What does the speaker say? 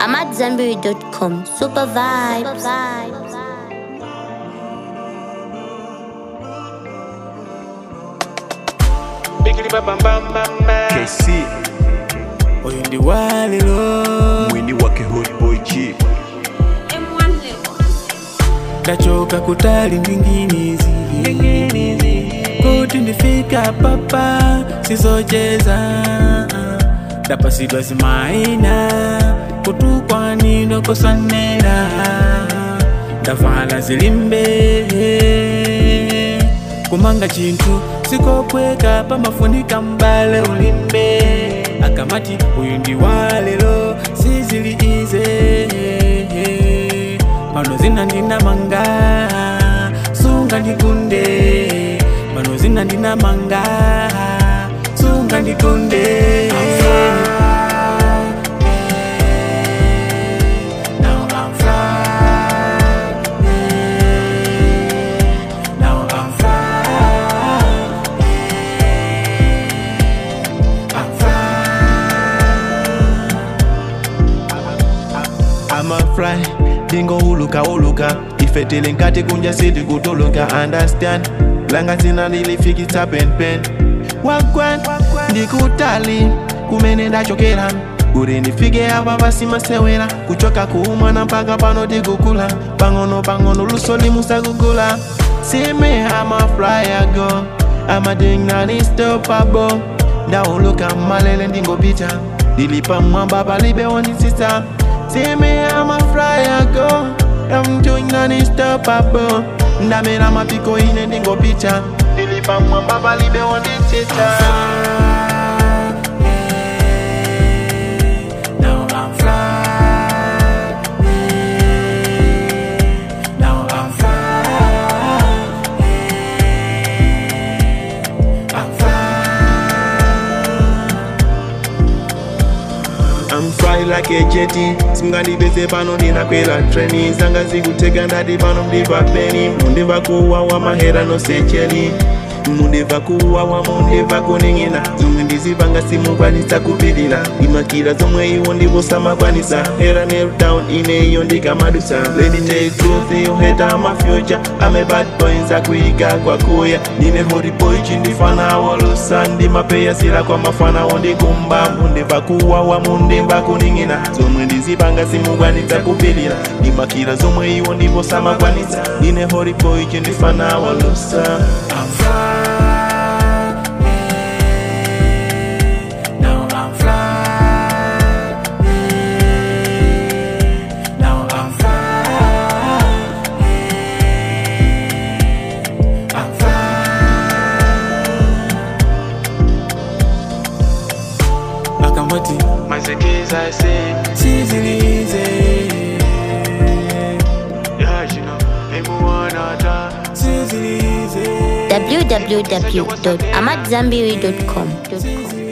AmadZanbury.com. Super vibes. Biggie bam bam bam bam bam. KC oyo ndi walero mwini wake Hot Boy G ndachoka kutali ndinginizi kuti ndifika papa sizocheza ndapasidwa zimaina kutukwanino kosanera ndavala zilimbe kumanga chinthu sikopweka pamafunika mbale ulimbe akamati uyu ndi walero sizili ize pano zina ndinamanga sunga ndikunde pano zina ndinamanga sunga ndikunde Now I'm fly. Now I'm fly. I'm I'ma fly, dingo uluka uluka ifetele nkati kunja sili kutuluka understand langa zina lilifiki tapen pen wagwan ndikutali kumene ndachokera kuti ndifike apa pasimasewera kuchoka kuumwana mpaka pano tikukula pang'ono pang'ono luso limusakugula sime ama fly ago ama dingnani stoppable ndauluka malele ndingopita ndilipa mwamba palibe wonditsitsa sime ama fly ago I'm doing non-stoppable ndamera mapiko ine ndingopita ndilipa mwamba palibe wonditsitsa Now I'm fly. Now I'm fly. I'm I'm fly like a jetty simungandipeze pano ndinakwera treni zanga zikutega ndati pano mundimva peni mundimva kuwawa mahera nosecheli mundimva kuwawa mundimva kuning'ina zomwe ndizipanga simukwanisa kupirira imakira zomwe iwo ndivosamakwanisa hera nedown ineyo ndikamadusa lady take truth you hate my future I'm a bad boy nzakuiga kwakuya ndine hori boy chindifana wolusa ndimapeya sila kwa mafana wondikumba mundimva kuwawa mundimva kuning'ina zomwe ndizipanga simukwanisa kupirira ndimakira zomwe iwo ndivosamakwanisa ndine hori boy chindifana wolusa I'm fly. Now I'm fly. Now I'm fly. I'm fly. Akamati Mazekiza say, sizilize yeah, you know, emu wanata. sizilize www.amadzanbury.com.